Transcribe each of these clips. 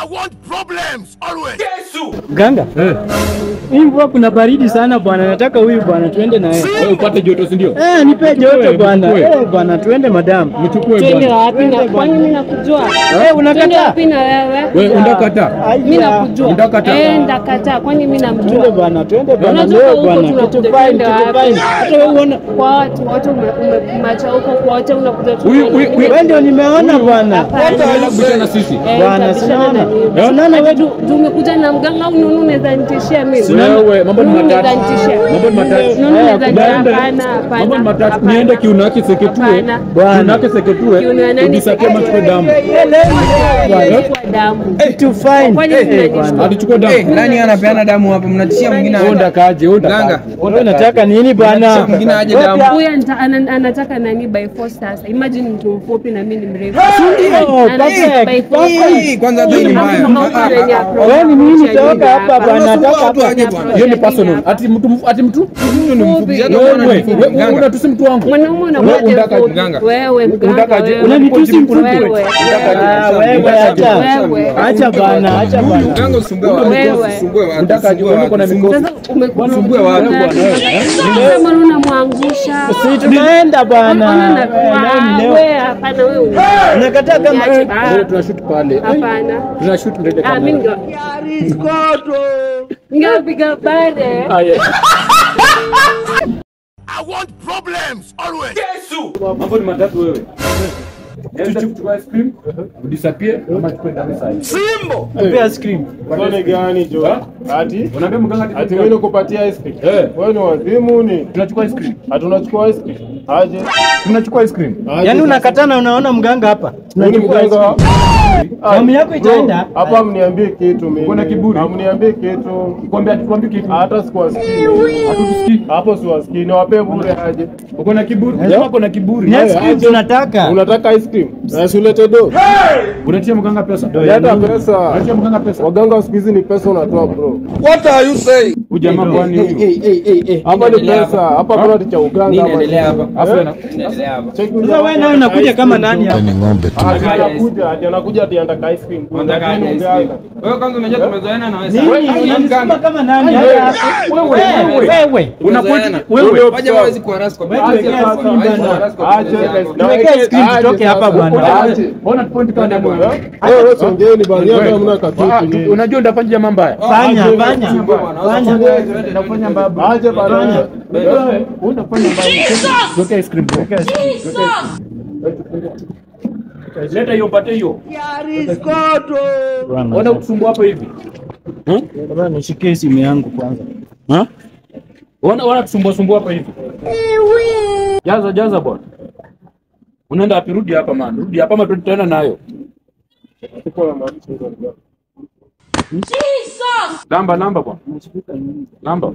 I want problems always. Ganga, hii mvua kuna baridi sana bwana, nataka huyu bwana tuende na yeye. Wewe upate joto si ndio? Eh, nipe joto Mchukue, bwana. mchukue. Eh, bwana tuende madam. Mchukue Twende bwana. wapi na kwani mimi nakujua? Eh, Twende unakataa? wapi na wewe? Wewe undakata. Mimi nakujua. Ndakataa. Eh, ndakataa. Kwani mimi Twende namjua? bwana, twende bwana Unatoka leo huko bwana. tunakuja Kitu fine, twende kitu wapi? fine. Hata wewe uone Kwa watu wote umemacha huko kwa wote unakuja tu. Huyu- huyu- huyu- wewe ndio nimeona bwana. Hata kubishana sisi. Eh, Bwana, utabishana sinaona. na nini? Sinaona Ati wewe tu- tu umekuja na mganga au nunu unaweza nitishia mimi? Wewe mambo ni Nunu matatu. unaweza nitishia? Mambo ni matatu. Nunu unaweza Naende- nitishia? Hapana, hapana. Mambo ni matatu. hapana. Niende kiuno yake seketue. Hapana. Kiuno yake seketue. Kiuno ya nani Ujisakie seketue? machukue damu. Kwa damu. Kitu fine. Kwani Eh, mnanishtua? bwana. Alichukua Eh, damu. nani anapeana damu hapa? Mnatishia mwingine aje. Onda kaje, onda Ganga. kaje. Wewe unataka nini bwana? Mwingine aje Wewe damu. pia- Huyu anata- ana- anataka nani by force sasa? Imagine mtu mfupi na mimi ni mrefu. Oh, Anataka perfect, by force. Hii, Kwanza hata hii ni mbaya. Kama huko ndani ya program, Wewe ni nini? kucha Toka nyingi hapa bwana, Unasumbua toka watu hapa. aje bwana. Hiyo ni personal. Ati mtu ati mtu Huyu ni mfupi. Hata wewe bwana ni mfupi. wewe Ganga. unatusi mtu wangu. Mwanaume Wewe unakuwa unataka mfupi. mganga. Wewe mganga Unataka je? wewe. Unanitusi mtu Wewe. Ah, wewe acha. Wewe. Acha bwana, acha bwana. Ganga usumbue watu. Wewe. Usumbue watu. Unataka je? Usumbue Wewe uko na watu. mikosi. Sasa umekuwa Usumbue watu bwana. kama unamwangusha. Si tunaenda bwana. Mbona Eh, leo na ni leo. wewe hapana wewe. Unakataa kama Niache. Ah, Wewe tunashoot pale. Hapana. Tunashoot ndele Ah, mimi kama. ndo Ningepiga bare. Haya. I want problems always. Mambo ni matatu wewe. Enda kuchukua ice cream, udisappear ama chukue damu sasa. Pea screen. Kwani gani jo? Ati Unaambia mganga ati ati mimi nikupatia ice cream. Eh. Wewe ni wazimu ni? tunachukua ice cream. Hatunachukua ice cream. Aje. Tunachukua ice cream. Aje Yaani sasa. unakataa na unaona mganga hapa. Wewe ni mganga. Damu yako itaenda. Hapa mniambie kitu mimi. Uko na kiburi? Hamniambie kitu. Kwambia tuambie kitu. Hata sikuwasikii. Hatutusikii. Hapo siwasikii. Niwape bure aje. Uko na kiburi. Jamaa uko na kiburi. Ni ice cream tunataka. Unataka ice cream? Na usilete do. Unatia mganga pesa. Leta pesa. Unatia mganga pesa. Waganga siku hizi ni pesa unatoa bro. Huyu jamaa kwani huyu? Hapa ni pesa. Hapa kuna cha uganga Nini hapa. inaendelea hapa? Afu ana- Inaendelea hapa. Cheki Sasa wewe nawe unakuja kama nani hapa? Ati anakuja, ati anakuja ati anataka ice cream. Unataka aje ice cream? Wewe kwanza unajua tumezoeana na wewe Nini? sana. Unanisema kama nani hapa? Wewe, Wewe, wewe. Tumezoeana. Wewe. Waje hawezi kuwa rasco. Wewe Hawezi tuwekea kuwa ice cream rasco. bana. Rasco. Ache, Rasco. Tuwekee ice cream tutoke hapa bwana. Ache. Ona point kama ndio. Wewe songeeni bani hata hamna katutu nyinyi. Unajua ndafanya jamaa mbaya. Fanya, Aje, fanya. Fanya. Unafanya mbaya. Aje bana. Wewe unafanya mbaya. Weka ice cream. Weka ice cream. Leta hiyo pate hiyo. Ona kusumbua hapo hivi. Baba nishikie simu yangu kwanza. Ha? Ona ona kusumbua sumbua hapa hivi. Jaza jaza bwana. Unaenda wapi? Rudi hapa man. Rudi hapa ama tutaenda nayo. Lamba lamba bwana. Lamba.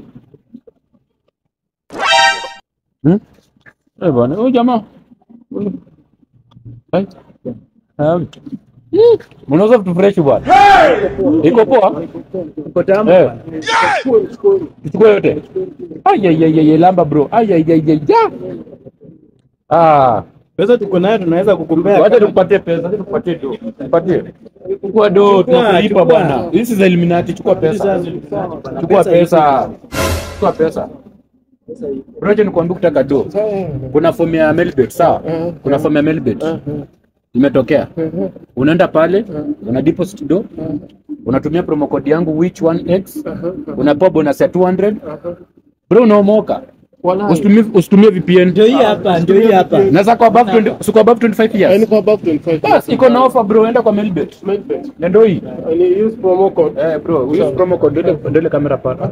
Hmm? Eh bwana, huyu jamaa. Huyu. Hai. Ah. Mnauza vitu fresh bwana. Iko poa? Uko tamu Eh. bwana. Tuchukue yote. Ai ai ai ai lamba bro. Ai ai ai ai. ja. Ah, Pesa tuko nayo tunaweza kukumbea. wacha nikupatie pesa, wacha nikupatie do. Nipatie. Chukua do, tunakulipa chukua. bwana. Hizi za Illuminati, chukua pesa. Chukua pesa. Chukua pesa. Bro, acha nikwambie kutaka do. Kuna fomu ya Melbet, sawa? Kuna fomu ya Melbet. Imetokea. Unaenda pale, una deposit do. Unatumia promo code yangu which 1x. Unapewa bonus ya 200. Bro, unaomoka. Usitumie usitumie VPN. Ndio hii hapa, ndio hii hapa. Na za kwa above 20, siko above 25 Yaani years. kwa above 25. Bas, iko na offer bro, enda kwa Melbet. Medbet. Na ndio hii. Ni use promo code. Eh bro, use promo code ndio ndio ile kamera pa.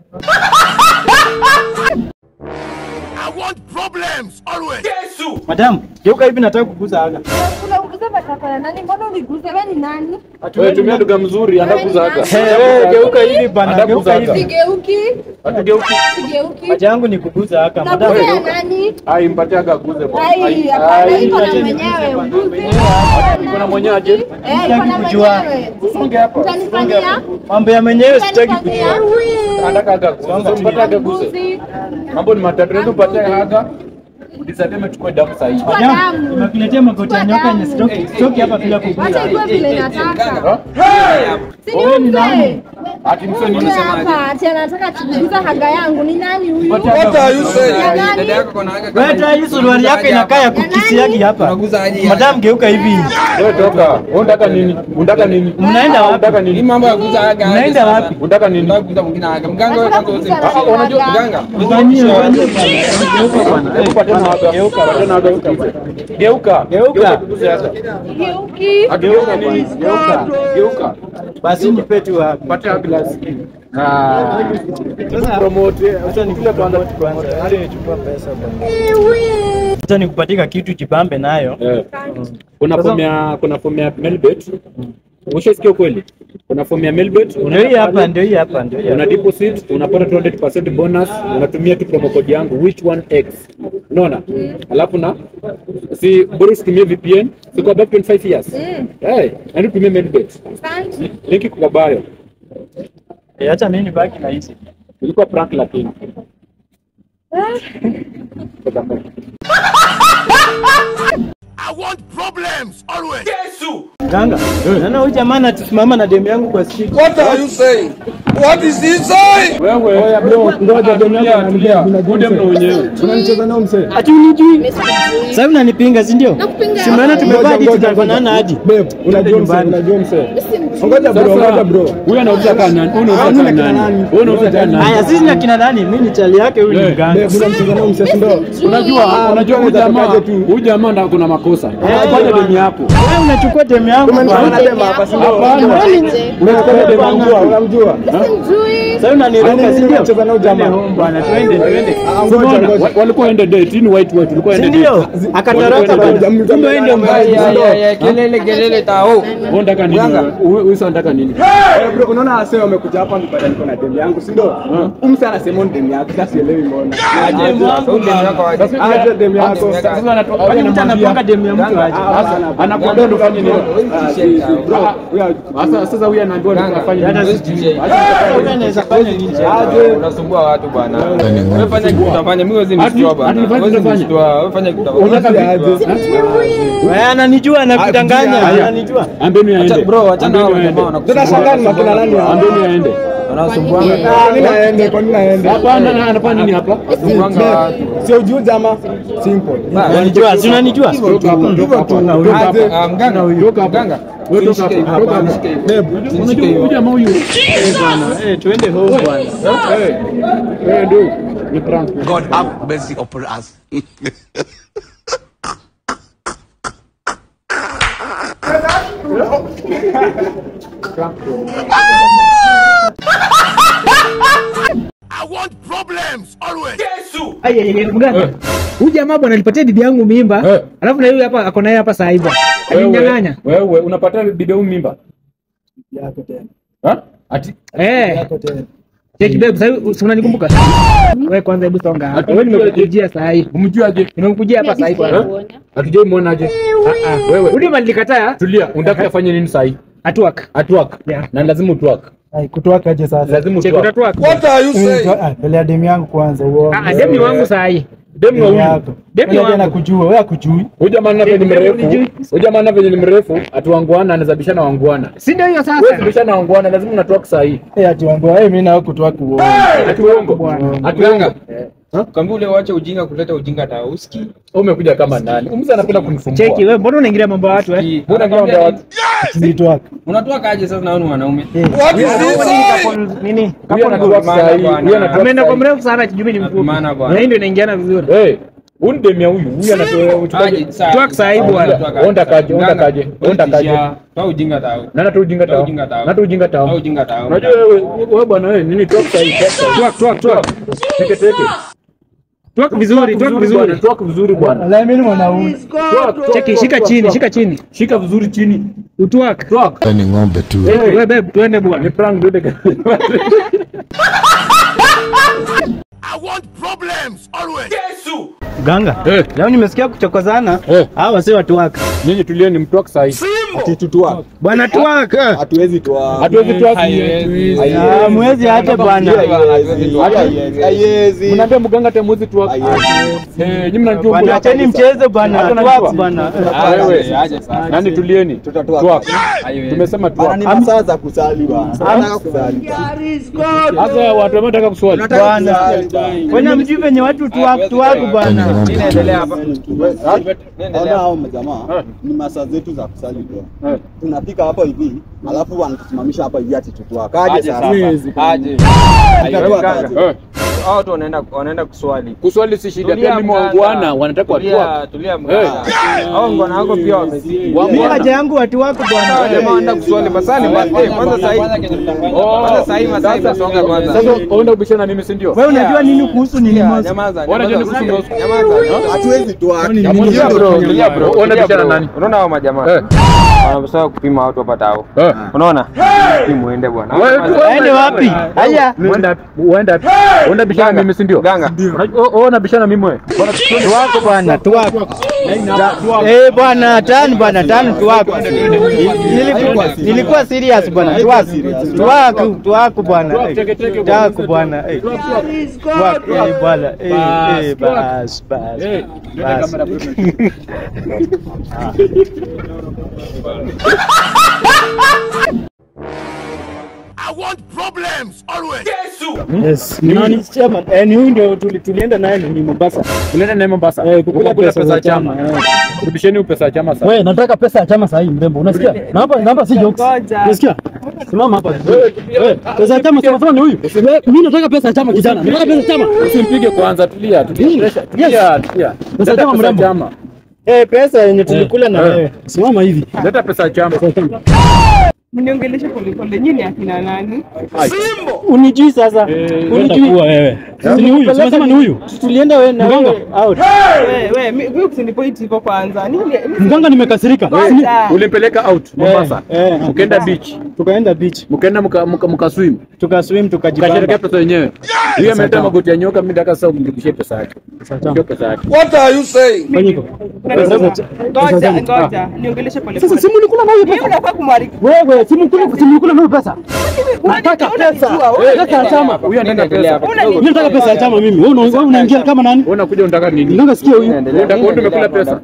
I want problems always. Madam, geuka hivi nataka kukuza aga. Unaguza matako ya nani? Mbona uniguze? Wewe ni nani? Wewe tumia lugha mzuri, anakuzaga. Eh, wewe geuka hivi bana, geuka hivi. Sigeuki, Atugeuki. sigeuki. Haja yangu ni kukuza aga. Madam, Unaguza ya nani? Ai mpatiaga guze bwana. Ai, hapana, iko na mwenyewe. Uguze. Iko na mwenyewe aje? Eh, iko na kujua. mwenyewe. Songe hapa. Utanifanyia? mambo ya mwenyewe sitaki Utanifanyia? kujua. Anataka aga guze. Mpatiaga guze. Uguzi. Mambo ni matatu, ndio upatie haga. Disabema chukua damu sahihi. Chukua Madam, damu. nimekuletea magoti ya nyoka yenye stoki stoki hapa bila kugusa. Wacha ikuwe vile nataka. Si Wewe ni ni nani? mzee. Ati msio Huyu nini hapa ati anataka kuguza haga yangu. Ni nani huyu? What are you Ya nani? Dada yako kona haga Wewe hata hii suruali yako inakaa ya kukisiagi hapa. Unaguza aje? Madam, geuka hivi. Wewe toka. Unataka nini? Unataka nini? Mnaenda wapi? Unataka Hii nini? mambo ya kuguza haga. aje Mnaenda sasa? wapi? Unataka nini? Unataka kuguza mwingine haga. Mganga wewe Nataka kwanza kuguza usi- nani Ah, unajua haga? mganga. Fanyie, fanyie. Geuka bwana. Eh, Patana haga. Geuka, patana haga. Geuka. Geuka. Tuguze hata. Geuki. Geuka nini? Geuka. Geuka. Basi nipe tu hapa. Pata glass. Ah. Sasa promote. Sasa nikule kwanza kwanza. Hadi nichukua pesa bwana. Sasa nikupatika kitu jipambe nayo. Eh. Kuna Sasa- fomu ya kuna fomu ya Melbet. Ushasikia ukweli? Kuna fomu ya Melbet. Ndio hii hapa, ndio hii hapa, ndio hii una hapa. deposit unapata 200% bonus unatumia tu promo code yangu which one x unaona alafu na si bora usitumie vpn siko above 25 years hey and utumie mailbet Asante. link iko kwa bio Eh, Acha mimi nibaki na hizi. ilikuwa prank lakini I want problems always. Ganga. Naona huyu jamaa anasimama na demu yangu kwa street. wewe oya bro ngoja demu yako ananiambia kuja mno wenyewe Unanicheza nao msee? Ati unijui? Sasa unanipinga, si ndio? Nakupinga. Si umeona tumevaa Ngoja, hadi ngoja, tunafanana ngoja. hadi. Babe, unajua msee, nyumbani. unajua msee. Simjui. Ngoja bro, sasa ngoja bro. huyu anauza kana nani huyu Ah, anauza mimi kana na nani nani? wewe unauza kana nani Haya, sisi na kina nani? Mimi ni chali yake, huyu ni Eh, mganga. Babe, unamcheza nao msee, si ndio? unajua unajua huyu jamaa Unatakaje tu? huyu jamaa ndo kuna makosa Eh, fanya bwana. demu yako Wewe unachukua demu yangu Umenifanya bwana. demu hapa, si ndio? Hapana. Unataka demu unamjua, unamjua? Simjui. Sasa unaniruka, Yaani si mimi ndio? nacheza nao jamaa. Twende home bwana, twende, twende. Ah, ngoja, Unaona, ngoja. wa- walikuwa ende date hii ni white white walikuwa Si ende ndio? date Akatoroka bwana. Kumbe wewe ndio Ya, ya, mbaya. ya, ya, kelele kelele tao. Wewe unataka nini Mganga. wewe wewe sasa unataka nini Eh, bro, unaona wasee wamekuja hapa nipata niko na demu yangu, si ndio? Umse anasema ni demu yako, sasa sielewi mbona. Aje, sasa huyu demu yako aje. Aje demu yako. sasa anatoa Kwani mtu anakuanga demu ya mtu aje? anakuambia ndo fanye nini Ah, si- si, bro, huyo- sasa sasa huyu anaambiwa ndo Mganga. afanye Hata nini sijui. DJ. Wewe unaweza fanya nini? Aje. Unasumbua watu bwana. Wewe fanya kitu utafanya, mimi huwezi Ati- nishtua bwana. ati nifanye Huwezi nifanye? nishtua. Wewe fanya kitu utafanya. unataka Aje. vipi Wewe ananijua anakudanganya, Haya. ananijua. ambeni aende Acha bro, achana na hao Ambeni jamaa aende. Sasa shangaa ni makina nani hao? ambeni aende wanasumbua. Ah, mimi naende, kwa nini naende? hapana anafanya nini hapa Wanasumbua watu. Sio juu jamaa. Simple. Unanijua, si unanijua? toka hapa toka hapa toka hapa Aje. Ah, mganga huyu. Toka hapa. Mganga. Wewe toka Usinishike hapa, hivyo, toka hapa. usinishike hivyo. Babe, Usinishike unajua hivyo. huyu jamaa huyu Eh bwana, eh twende home bwana. eh eh ndio ni prank God have mercy upon us. I want problems always. Ai, ai, ai, mganga. Huyu jamaa bwana alipatia bibi yangu mimba. Eh. Alafu na yule hapa ako naye hapa saa hivi. wewe Alinyang'anya. wewe unapata bibi huyu mimba ha ati Eh. Cheki babe, sasa hivi, si unanikumbuka? Wewe kwanza hebu songa hapa. Wewe nimekujia saa hii. umjuaje Nimekujia hapa saa hii bwana. hatujai muonaje Ah, ah, wewe Udi malikataa tulia unataka afanye nini sasa hii atuak. atwork Yeah. na lazima utwork Ai, kutoka aje sasa? lazima Cheki utwork utatuak. Ah, Mbele ya demu yangu kwanza uongo. Ah, demi wangu saa hii. demu wa Demu huyu yako. Demu Wewe wangu. anakujua, wewe akujui. huyu jamaa na venye ni mrefu Unijui? huyu jamaa na venye ni mrefu atuanguana anaweza bishana wanguana Si ndio hiyo wewe sasa? bishana wanguana lazima unatwork saa hii Eh, ati wangu, eh mimi na kutoka kuongo. ati uongo ati Mganga. uongo Kwambia ule uache ujinga kuleta ujinga tao. Usikii. umekuja kama nani umza anapenda kunisumbua Cheki wewe, mbona unaingilia mambo ya watu eh? Mbona kama ndio watu Nitoka. Unatoa kaje sasa na wewe ni mwanaume? Nini? huyu anatwork saa hii huyu anatwork Ameenda kwa saa hii mrefu sana kijumi ni mfupi. Maana bwana. Na hii ndio inaingiana vizuri. eh huyu ni demu ya huyu huyu anatoa Aje, sawa. Twerk saa hii bwana. Onda kaje, onda Mganga, kaje, wewe onda kaje. tishia, toa ujinga tao. nana tu ujinga Toa tao ujinga tao. nana tu ujinga Toa tao ujinga tao. unajua wewe wewe bwana wewe nini talk saa hii talk saa hii Twerk, twerk, twerk. teke teke Twerk vizuri, twerk vizuri. talk vizuri bwana Wala mimi ni mwanaume. Twerk, twerk, Cheki, twerk, shika twerk, chini, twerk. shika chini. shika vizuri chini Utwerk. talk Ni ng'ombe tu. Wewe babe, tuende bwana. ni prank ndio I want problems always. Ganga. Eh. Leo nimesikia kuchokozana. Eh. Hawa si watu wako. Nyinyi tulieni mtwak sahi. Tututwa. Bwana tu wako. Hatuwezi toa. Hatuwezi twak. Ah, mwezi aje bwana. Haiwezi. Mnaambia mganga temuzi twak. Eh, nyinyi mnajua Bwana mbona- acheni mchezo bwana. Hata Tu najua. wako bwana. Ah, wewe. Nani tulieni? Tutatoa. Twak. Tumesema Bana ni twak. masaa za kusali bana. Nataka kusali. Sasa watu wanataka kuswali. Bwana. Bwana mjui venye watu tu wako tu wako bwana. Inaendelea hapa. Ona hao majamaa ni masaa zetu za kusali bro. Eh. Tunapika hapa hivi, alafu wanatusimamisha hapa hivi ati tutwa. Kaje Aje sasa. sasa. Aje. Tutatoa Ganga. kaje. Eh, Hao watu wanaenda wanaenda kuswali. Kuswali si shida, Tulia pia mimi mganga. wangwana wanataka Tulia, watwak. tulia mganga. Hao ngona wako pia wamezidi. Mimi Wangwana. haja yangu watu wako Hao bwana. jamaa wanaenda kuswali masali birthday kwanza sasa hivi. Kwanza sasa hivi masaa imesonga kwanza. Sasa unaenda kubishana mimi si ndio? Wewe unajua nini kuhusu nini Sikia, mosi? Nyamaza. Wana nyamaza, nini kuhusu usikie. Nyamaza. Hatuwezi toa. Tulia bro, tulia bro. Unaenda tulia bishana bro. nani? Unaona hao majamaa? Eh. Wanapaswa kupima watu hapa tao. Eh. Unaona? Ni muende bwana. Wewe- Nyamaza. Aende wapi? Haya. Uenda wapi? Uenda wapi? Uenda bishana Ganga. mimi si ndio? Ganga. Unajua wewe unabishana mimi wewe. Tu wako bwana, tu wako. Eh bwana, tano bwana, tano tu wako. Nilikuwa nilikuwa serious bwana, tu wako. Tu wako, tu wako bwana. Eh, Tu wako bwana. Eh. Tu wako eh bwana. Eh eh bas bas. Eh, Bas. I want problems always. Yes. Ni nani chama? Eh, ni huyu ndio tuli- tulienda naye ni Mombasa. Unaenda naye Mombasa. Eh, kukula Ukakula pesa pesa za ya chama. chama, eh. Rudisheni pesa ya chama sasa. Wewe nataka pesa ya chama sahi mbembo. Unasikia? Na hapa na hapa si jokes. Unasikia? Simama hapa. Wewe pesa ya chama sema sema ni huyu. Wewe, Mimi nataka pesa ya chama kijana. Nataka pesa ya chama. Usimpige kwanza, tulia. Tulia. Tulia, tulia. Pesa ya Leta chama pesa ya mrembo. chama. Eh, pesa yenye tulikula na Eh. wewe. Simama hivi. Leta pesa ya chama. Mniongeleshe polepole, nyinyi ni akina nani? Unijui sasa. Unijui. wewe. Si ni huyu. Sema sema ni huyu. Tulienda wewe na Mganga. wewe out. Wewe, wewe, mi- mi usinipoint hivyo kwanza. Nini? Mganga nimekasirika. Ngoja. Ulimpeleka out Mombasa. Eh, eh. Mkaenda beach. Tukaenda beach. Mkaenda mka mka, mka swim. Tukaswim Kasherekea tukajibamba. pesa yenyewe. Hiyo ameleta magoti ya nyoka, mimi nataka sasa umrudishie pesa yake. Ndio pesa yake. Fanyiko. Ngoja, ngoja. Niongeleshe polepole. Sasa simu nikula na huyu Mimi pesa. unafaa kumwarifu. Wewe simu kula simu kula na huyu pesa. Nataka Unajua, pesa. unajua. Pesa ya chama. Huyu anataka pesa. Mimi nataka pesa ya chama mimi. Wewe una- wewe unaingia kama nani? Wewe unakuja unataka nini? Mganga sikia huyu. Unataka wewe umekula pesa.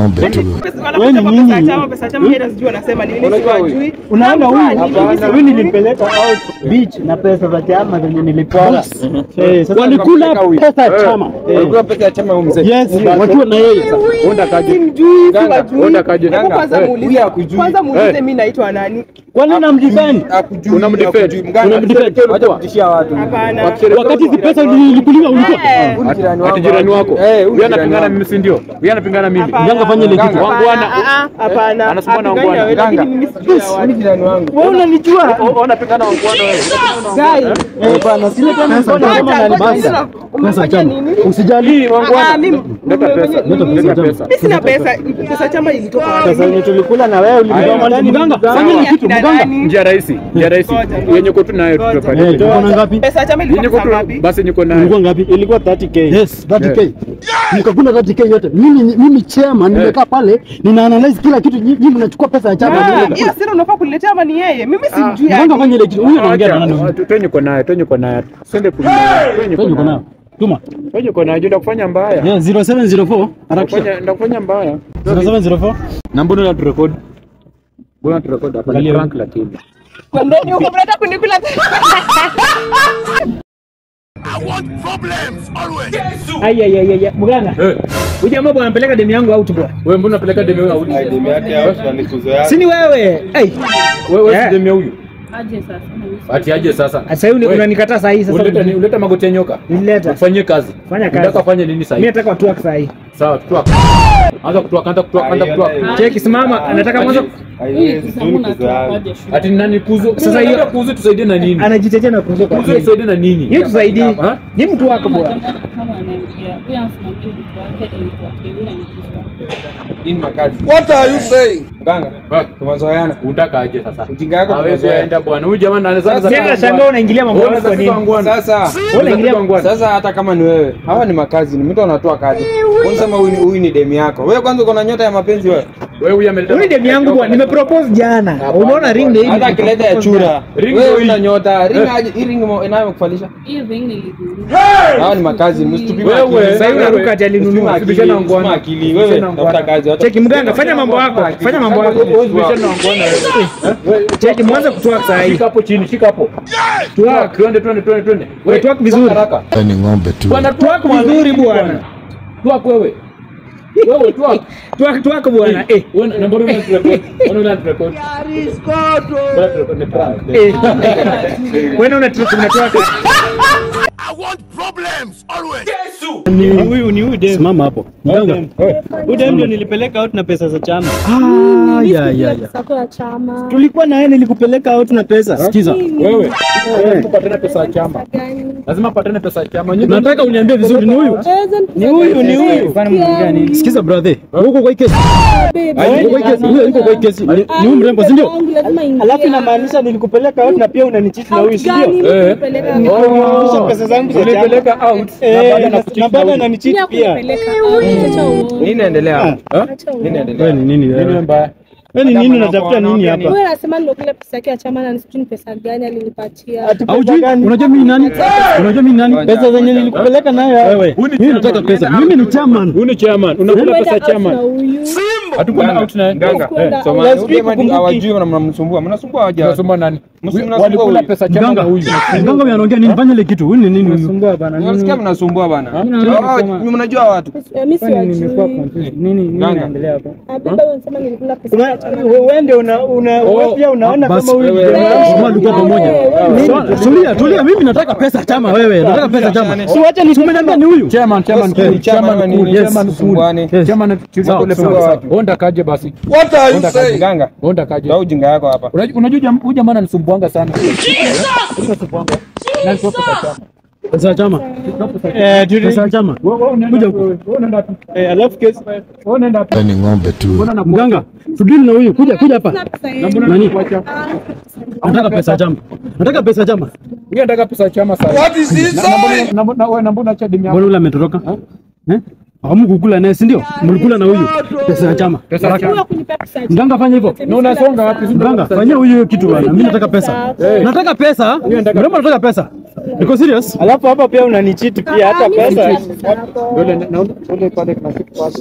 Wewe ni nini? Pesa chama, pesa chama, yeye anajua anasema nini, mimi siwajui. Unaona huyu Hapana. huyu nilimpeleka out beach na pesa za chama zenye nilipewa. Eh, sasa Walikula pesa ya chama. Ulikuwa pesa ya chama huyu mzee. Yes, wajua na yeye. Uenda kaje. Simjui, Ganga, siwajui. uenda kaje. Hebu kwanza Eh, muulize, kwanza muulize mimi naitwa nani? kwani namdefend? Unamdefend. Unamdefend. Wacha kutishia watu. Hapana. Wakati hizi pesa zilikuliwa ulikuwa. Eh, Huyu jirani wangu. Ati jirani wako. Eh, huyu Wewe jirani anapingana wangu. mimi si ndio? Wewe anapingana mimi. hapana. Mganga fanya ile kitu. Hapana, Wangwana. ah, ah, Hapana. Anasumbua na Hapigani wangwana. wewe, lakini Ganga. mimi sijui ya Huyu watu. jirani wangu. Wewe unanijua? Wanapingana wangwana wewe. Guy, Eh, bana, sile tena mbona kama ngoja, nalibasa. ngoja, Pesa ya umefanya chama. nini? Usijali Ah, Wangwana. mimi- Leta pesa. umefanya nini? Leta pesa. Mimi sina pesa, pesa chama ilitoka wapi? Pesa yenye tulikula na wewe ulipewa ndani Mganga, fanya ile kitu Akina mganga. nani? Njia rahisi. Njia rahisi. Ngoja, ngoja. Yenye uko tu nayo Ngoja. tutafanya. Eh, tuko na ngapi? Pesa chama Yenye ilitoka uko saa tu ngapi? basi niko Ilikuwa nayo. ngapi? ilikuwa 30k. Yes, 30k. Mkakula 30k yote. Mimi mimi chairman nimekaa pale nina analyze kila kitu. Nyinyi mnachukua pesa ya chama. Ah, mnaleta. hiyo sera unafaa kuniletea ama ni yeye? Mimi simjui. Mganga fanya ile kitu. Huyu anaongea na nani? Acha, Twenye uko nayo, twenye uko nayo. Sende kuna. Twenye Wewe uko uko nayo. nayo. Tuma. Twenye uko nayo, ndio kufanya mbaya. Yeah, 0704 harakisha. Ndakufanya ndakufanya mbaya. 0704 Na mbona unaturekodi? Mbona unaturekodi hapa? Ni Angalia. prank lakini. Kwendeni huko mnataka kunikula I want problems always. Ai ai ai ai mganga. Eh, Huyu jamaa bwana anapeleka demu yangu out bwana. wewe mbona unapeleka demu wewe out? Si ni wewe? Ai. Wewe Eh. si demu huyu. Aje sasa. Ati aje sasa. Sasa hivi Wewe, unanikataa saa hii sasa. Uleta ni uleta magoti ya nyoka. Nilileta. Ufanyie kazi. Fanya kazi. Unataka ufanye nini sasa? Mimi nataka watu wako saa hii. Sawa, tutoa. Anza kutoa, anza kutoa, anza kutoa. Cheki, simama, anataka mwanzo Ati nani kuzo? Sasa hiyo kuzo tusaidie na nini? anajitetea na kuuza kwa Kuzo nini? tusaidie na nini? Hiyo tusaidie. Ha? Ni mtu wako bwana. Nini makazi? What are you saying? Mganga, Ha? tumezoeana. Unataka aje sasa? Ujinga wako Hawezi tumezoea. enda bwana. Huyu jamaa anaweza Sasa Sasa shanga unaingilia mambo yako kwa nini? Sasa Unaingilia sasa hata kama ni wewe, hawa ni makazi, ni mtu anatoa kazi. Unasema huyu ni huyu ni demu yako. Wewe kwanza uko na nyota ya mapenzi wewe. Wewe huyu ameleta. Huyu demu yangu bwana, nimepropose jana. Unaona ring ndio hii. Hata akileta ya chura. Ring Wewe hii. una nyota. Ring aje, hii ring mo- inayokufalisha. Hawa ni makazi, msitupime Wewe, akili. Sasa hivi unaruka ati Msitupime alinunua. akili, Usibishane na msitupime ngono. akili. Wewe tafuta kazi. wacha- Cheki mganga, fanya mambo yako. Fanya mambo yako. Cheki mwanzo kutoa saa hii. Shika hapo chini, shika hapo. Tuak, twende twende twende twende. Wewe tuak vizuri. Haraka. Ni ng'ombe tu. Bwana tuak Vizuri bwana. Tuak wewe. Wewe tuak. Tuak tuak bwana. Eh. Wewe na mbona unarecord? Mbona unarecord? Bwana turecord ni prank. Eh. Wewe unatoa unatoa I want problems always. Ni huyu ni huyu dem. Simama hapo. Mganga. Huyu dem ndio nilipeleka out na pesa za chama. Ah, ya ya ya. Sako ya chama. Tulikuwa na yeye nilikupeleka out na pesa. Sikiza. Wewe. Lazima upatane pesa ya chama. Gani? Lazima upatane pesa ya chama. Nataka uniambie vizuri ni huyu. Ni huyu ni huyu. Sikiza brother. Uko kwa hii kesi. Uko kwa hii kesi. Huyo yuko kwa hii kesi. Ni ni huyu mrembo, si ndio? Alafu inamaanisha nilikupeleka out na pia unanichiti na huyu, si ndio? Nikuonyesha pesa zangu za chama. Unipeleka out. Eh, na- na bado ananichiti pia. Nini inaendelea hapa? Nini Wewe inaendelea? ni nini Nini wewe? mbaya? Wewe ni nini unatafuta nini Anaongea hapa? Wewe unasema nimekula pesa yake ya chama na sijui ni pesa gani alinipatia. Ati pesa Haujui? gani? Unajua mimi ni nani? Unajua mimi ni nani? Pesa zenye nilikupeleka nayo Wewe. Mimi nataka pesa. Mimi ni chairman. Huyu ni chairman. Unakula pesa ya Na chairman. huyu. Hatukwenda out na Mganga, Kwenda so out. maana Last huyu week jamaa ukumbuki. hawajui na mnamsumbua. Mnasumbua haja. Tunasoma nani? Mnasumbua Walikula huyu. pesa ya chama na Mganga. huyu. Mganga wewe anaongea nini? Fanya ile kitu. Huyu ni nini huyu? Unasumbua bana. Nini? Unasikia mnasumbua bana. Hao, Mnajua watu. Eh, Mimi siwajui. Nini nini Mganga. inaendelea hapa? Abeba wewe unasema nilikula pesa ya chama. Wewe ndio una una wewe pia unaona Basi, kama huyu wewe, jamaa- wewe, Jamaa alikuwa pamoja. Wewe, Sawa, Tulia, tulia. Mimi nataka pesa chama wewe. Nataka pesa chama. Si wacha ni Umeniambia ni huyu. Chairman, chairman, Yes, cool, chairman chairman, wa cool, nini? chairman, Yes, cool. Sumbuane. Yes. Chairman, chukua Sawa, ule sumbua pesa. watu. Onda kaje basi. What are you Sasa saying? mganga, Onda kaje. toa ujinga yako hapa. Unajua unajua jam- huyu jamaa ananisumbuanga sana. Ananisumbua. Na nitoa pesa ya chama. Pesa chama. Eh, tuli- Pesa chama. Wewe wewe unaenda Kuja huko. huku. Wewe unaenda wapi? eh, alafu kesi Wewe unaenda wapi? Ni ng'ombe tu. Mbona na Mganga, tudili na huyu. Kuja kuja hapa. na mbona Nani? nakuacha? Nataka pesa chama. Nataka pesa chama. Mimi nataka pesa ya chama sana. What is he Na saying? mbona na mbona wewe na mbona acha demu yako? Mbona ule ametoroka? Eh? Hamkukula naye, si ndio? Mlikula na huyu. Pesa ya chama. Pesa ya chama. kunipea pesa ya Mganga fanya hivyo. Na unasonga wapi? Mganga, fanyia huyu hiyo kitu bwana. Mimi nataka pesa. Nataka pesa. Mrembo nataka pesa. Niko serious? alafu hapa pia unanichiti pia hata pesa. Yule na na- yule pale kuna kitu pale.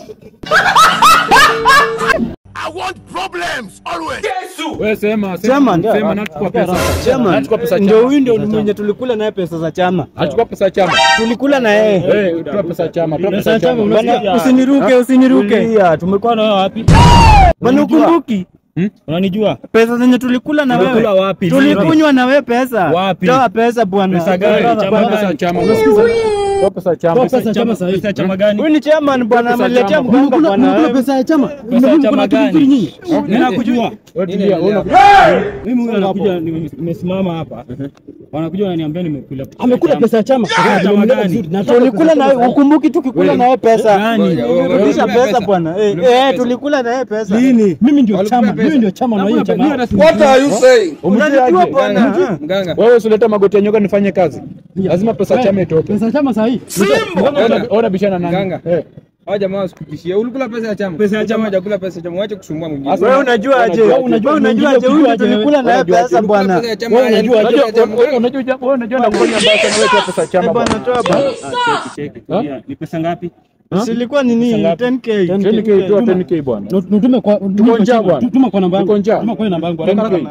I want problems always. Wewe sema Chairman, sema sema nachukua pesa. Chairman, Nachukua pesa ya ndio chama. huyu ndio mwenye tulikula naye pesa za chama. Achukua pesa ya chama. Tulikula na yeye. Eh, toa pesa ya chama. Toa pesa ya Pesa ya chama, chama. Bana, usiniruke, usiniruke. Tulia, tumekuwa na wewe wapi? Bana, ukumbuki Unanijua? pesa zenye tulikula na Tulikula wewe. wapi? Tulikunywa na wewe pesa. Wapi? Toa pesa bwana. Pesa gani? Eh, Chama toa pesa ya gani? chama. Toa pesa ya chama. Pesa ya chama sahihi. Pesa ya chama gani? Huyu ni chairman bwana, Pesa ya ameletea chama. mganga Mlikula bwana. mlikula wewe. pesa ya chama. Pesa ya Mlikula chama kitu kizuri gani? nyinyi. Ninakujua. Wewe tulia, wewe una- Mimi huyu anakuja nime- nimesimama hapa. Wanakuja wananiambia nimekula pesa. Amekula pesa ya chama. ya chama Nimemleta gani? vizuri. Nataka Tulikula na wewe, ukumbuki tukikula na wewe pesa. Gani? Rudisha pesa bwana. Eh, eh, tulikula na wewe pesa. Lini? Mimi ndio chama. Mimi ndio chama na hiyo chama. What are you saying? Unanijua bwana. Mganga, Wewe usileta magoti ya nyoka nifanye kazi. Lazima pesa ya chama itoke. Pesa ya chama sahihi. Ona- Ona bishana nani? Mganga. Eh. hao jamaa wasikutishie. Ulikula pesa ya chama. Pesa ya chama. hajakula pesa ya chama. Waache kusumbua mwingine. Wewe unajua aje? Unajua- Unajua unajua aje huyu tulikula na yeye pesa bwana. Pesa ya chama, Wewe yani unajua pesa ya chama. wewe unajua jambo- wewe unajua na kufanya mbaya sana wewe toa pesa ya chama. Bwana toa bwana. Cheki, tulia. Ni pesa ngapi? Silikuwa nini? 10k. 10k toa 10k bwana. Na tume kwa Tuko njaa bwana. tuma kwa namba yangu. Tuko njaa. Tuma kwa namba yangu. 10K.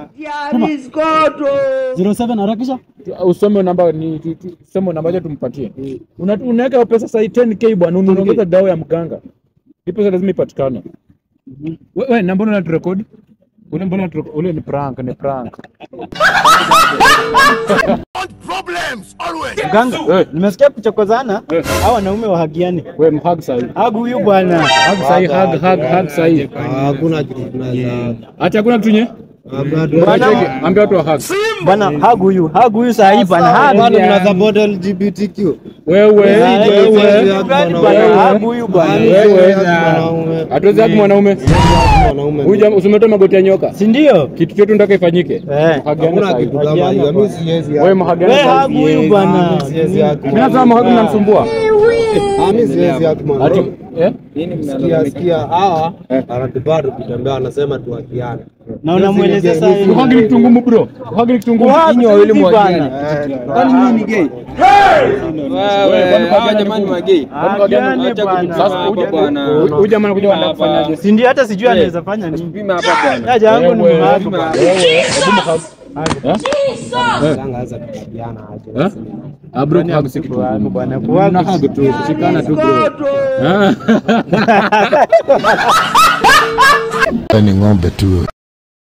07 harakisha. Usome namba ni tu- tu- usome namba yetu tumpatie. Una- Unaweka pesa sasa 10k bwana, unaongeza dawa ya mganga. Hii pesa lazima ipatikane. Wewe na mbona unaturekodi? Ule mbona unaturekodi? Ule ni prank, ni prank. want problems always. Mganga, Eh. nimesikia kuchokozana Eh. hao wanaume wahagiane. We mhag sahi. Hagu huyu bwana. Hag sahi, hag, hag, hag sahi. Hakuna kitu tunaweza. Ati hakuna kitu nye? Bwana, Ambia watu wa hag. bwana hagu huyu, hagu huyu saa hii bwana. Hagu. Bado mna support LGBTQ. Wewe, Saa hii, wewe. bwana, bwana, hagu huyu bwana. Wewe. Mwanaume. Hatuwezi hag mwanaume. Mwanaume. Huyu jamaa usimetoa magoti ya nyoka. Si ndio? Kitu chote nataka ifanyike. Eh. Hagiane Hakuna sahi. kitu kama hiyo. Mimi siwezi. Wewe mhagiane Wewe sahi. hagu huyu bwana. Siwezi haki. Mimi nasema mhag mnamsumbua. Ah, mimi siwezi haki Ati mwanaume. eh? Sikia sikia hawa Eh. anatubado kutembea anasema tuwakiane. Na unamwelezea saa hii. Kuhagi ni kitu ngumu bro. Kuhagi ni kitu ngumu. Kuhagi Nyinyi wawili hivi mwagiane. bwana. Kwani nyinyi ni gay? Wewe, hawa jamani wa gay. Hagiane Acha bwana. kujipima hapa bwana. Huyu jamaa anakuja wanataka kufanyaje? Si ndio hata sijui anaweza fanya nini. Pima hapa bwana. Haja yangu ni Wewe. mhagu bwana. Wewe, hebu mhag. Eh? Sanga anza kukabiliana aje. Eh? Ah, bro, kuhag si kitu Kuhag ngumu. bwana, kuhag Mna hug tu, kushikana tu bro. Ah. Ni ng'ombe tu.